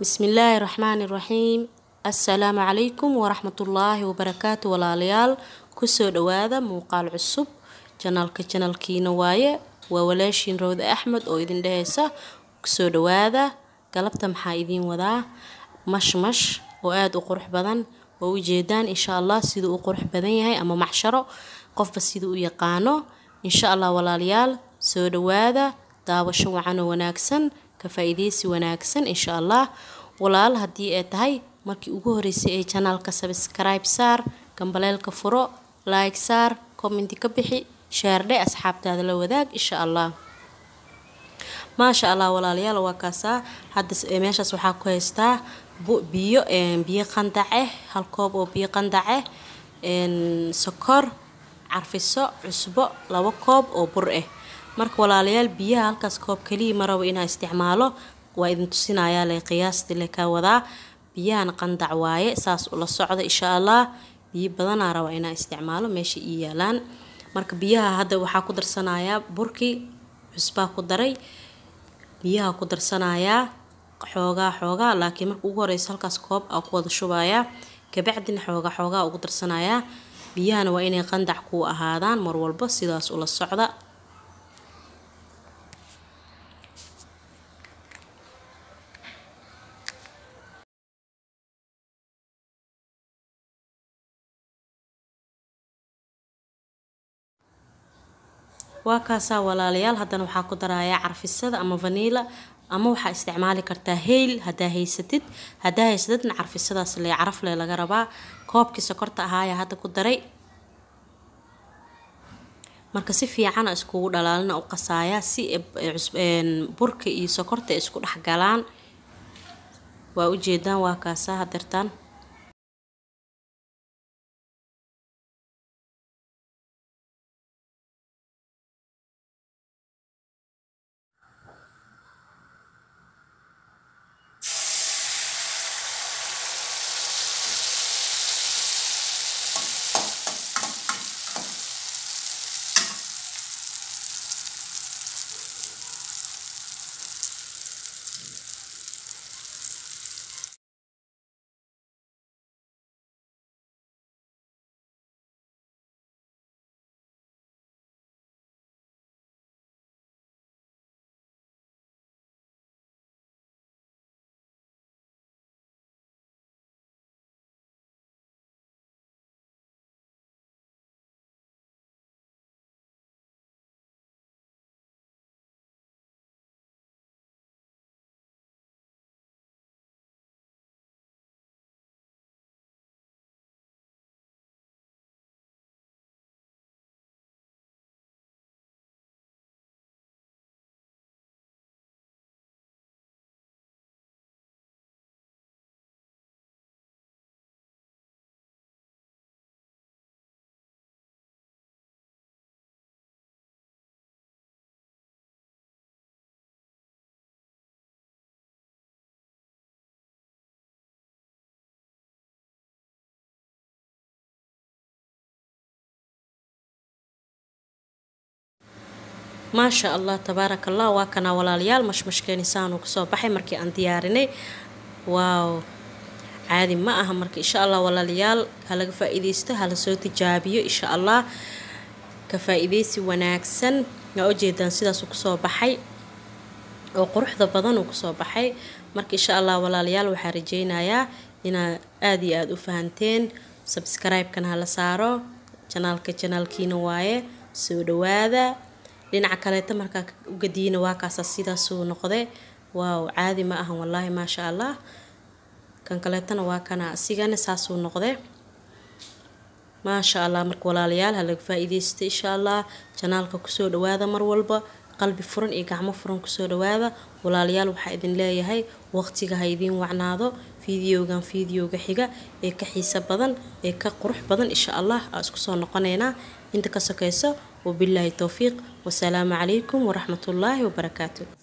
bismillaahi raxmaani raxiim assalaamu calaykum waraxmatullaahi wabarakaatu walaalayaal kusoo dhawaada muuqaal cusub janaalka janalkiina waaye waa walaashiin rawda axmed oo idin dheheysa kusoo dhawaada galabta maxaa idiin wadaa mashmash oo aada u qurux badan oo ujeedaan insha allah siduu u qurux badan yahay ama macsharo qofba siduu u yaqaano insha allah walaalayaal soo dhawaada daawasho wacan oo wanaagsan ka faa-iideysi wanaagsan insha allah walaal haddii ay tahay markii ugu horeysay ee janaalka sabskribe saar gambaleelka furo like saar commenti ka bixi shaardhe asxaabtaada la wadaag insha allah maasha allah walaalayaal waa kaasaa hadda meeshaas waxaa ku haystaa biyo biyo qandace hal koob oo biyo qandace sokor carfiso cusbo labo koob oo bur ah marka walaalayaal biyaha halkaas koob kaliya ma rabo inaa isticmaalo waa idin tusinayaa le qiyaastii le ka wadaa biyahana qandac waaye saas ula socda insha allah biyo badanaa raba inaa isticmaalo meesha ii yaalaan marka biyaha hadda waxaa ku darsanayaa burkii cusbaa ku daray biyaha ku darsanayaa xoogaa xoogaa laakiin marka ugu horeysa halkaas koob aa ku wada shubayaa kabacdina xoogaa xoogaa ugu darsanayaa biyahana waa inay qandac kuu ahaadaan mar walba sidaas ula socda waa kaasaa walaalayaal haddana waxaa ku darayaa carfisada ama vaniila ama waxaa isticmaali kartaa heyl hadaa haysatid hadaa haysatidna carfisadaas le carafle laga rabaa koobkii sokorta ahaaya hadda ku daray marka si fiicana iskugu dhalaalina u qasaayaa si burka iyo sokorta isku dhex galaan waa ujeedaan waa kaasaa hadeertaan maasha allah tabaaraka allah waa kanaa walaalayaal mashmashkeeni saanu kusoo baxay markii aan diyaarinay waaw caadi ma aha marka insha allah walaalayaal halaga faa-iideysto hala soo tijaabiyo insha allah ka faa-iideysi wanaagsan waa ujeedaan sidaasuu kusoo baxay oo quruxda badan uu kusoo baxay marka insha allah walaalayaal waxaa rajeynayaa inaad aada iyo aada u fahanteen sabskribe-kan hala saaro janaalka janaalkiina waaye soo dhawaada dhinaca kaleeta markaa ugadiina waa kaasa sidaasuu noqday waaw caadi ma ahan wallaahi maasha allah kan kaleetana waa kana asigana saasuu noqday maasha allah marka walaalayaal halaga faa-iideysta insha allah janaalka kusoo dhawaada mar walba qalbi furan iyo gacmo furan kusoo dhawaada walaalayaal waxaa idin leeyahay waqtiga ha idiin wacnaado fideogan fideoga xiga ee ka xiiso badan ee ka qurux badan insha allah aa isku soo noqoneynaa inta ka sokeyso wabilaahi towfiiq wasalaamu calaykum waraxmatullaahi wabarakaatu